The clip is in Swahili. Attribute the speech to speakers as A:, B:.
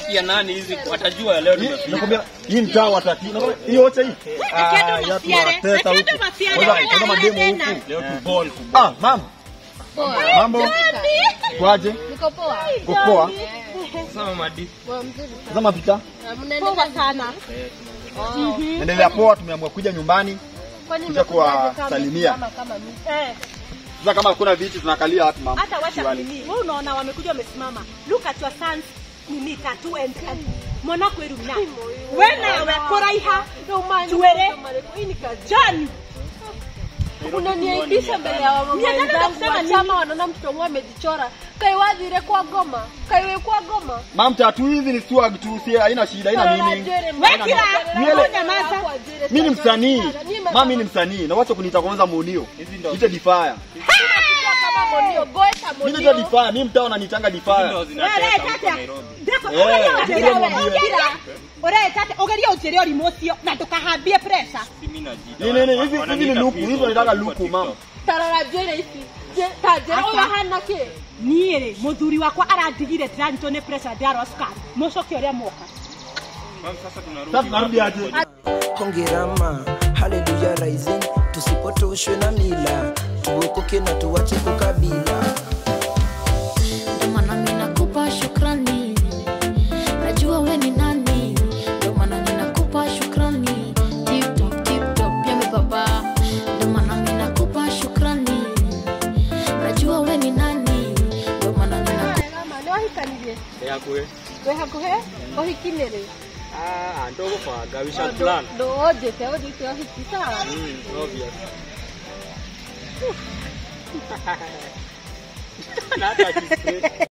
A: ya nani hizi watajua leo
B: Hii-
A: nimefika.
B: nakwambia hii mtaa watati nakwambia, hii yote hii Ah,
C: Kendo
B: ya tu
C: mafiare,
B: wateta
C: kendo
B: huku.
C: mafiare,
B: Kwanza-
C: wala
B: kwanza mademu
C: tena.
B: huku
A: Leo tu ball kubwa.
B: ah mama mambo kwaje
D: Niko poa.
B: kupoa
A: Sasa mama di.
D: Poa mzuri.
B: sasa pita
D: Mnaendelea
C: Poa sana.
B: endelea poa tumeamua kuja nyumbani
D: Kwani
B: Kuja kuwasalimia.
D: kama kama mimi.
C: Eh,
B: sasa kama kuna viti tunakalia hapa mama
C: hata wacha
B: Kiwali.
C: nini. Wewe unaona wamekuja wamesimama. Look at your sons. Nini tatu and and. Mwana kweru na. Wewe nawe kuraiha. Tuwere.
D: Hii ni kazi.
C: John.
D: Unaniaibisha mbele ya wamama
C: Mia tano
D: wenzangu
C: kusema
D: wa
C: nini?
D: chama wanaona mtoto wangu amejichora. Kaiwadhire kwa goma. Kaiwe kwa goma.
B: mam tatu hizi ni swag tu si haina shida haina nini
C: Wekira.
B: Miele-
C: Wewe nyamaza.
B: mimi ni msanii mama mimi ni msanii na wacha kuniita kwanza munio
A: Hizi ndo
B: ite difaya
D: kama monio, goeta
B: mimi
D: monio.
B: ndio difaya mimi mtaa unanitanga
A: ndo
B: difaya
C: Wewe
A: zinatesa huko
C: tata.
A: Nairobi.
C: Ndako
B: Eh,
C: ugeria
B: ndio
C: ugeria
B: mwambie.
C: Ore tata ugeria ugeria ũrimũ ũcio na ndũkahambie pressure.
A: Si mimi najiita.
B: Ni- ni- ni, hizi-
A: Wananiita
B: hizi ni luku,
A: Pizzo
B: hizi wanataka
A: kwa
B: luku,
A: TikTok.
B: mama.
D: Tarara jere ici. Je- Tajera
C: Asa.
D: uyu hana ki?
C: niä rä må thuri wakwa arandigire ndĩranyitwo nä pressure ndarwa cukari må coke å rä a mwoka
A: Mama, Sasa tunarudi.
B: sasa tunarudi aje
E: hongerama haleluya rising tusipotoshwe na mila tuokoke na tuwache kukabila
F: Ndio maana mimi nakupa shukrani, najua we ni nani. Ndio maana mimi nakupa shukrani, tip top tip top yame baba. Ndio maana mimi nakupa shukrani, najua we ni nani. Ndio maana mimi nakupa
D: Kama nĩ wahikanirie?
A: Yakwe.
D: Wĩ hakuhĩ? Ũhiki nĩ rĩ?
A: Ah, ndo gũbanga we shall
D: Ndũ-
A: plan.
D: ndũũnjĩte ũnjĩte ũhiki sawa?
A: Mm, obvious. Na hata akistraight.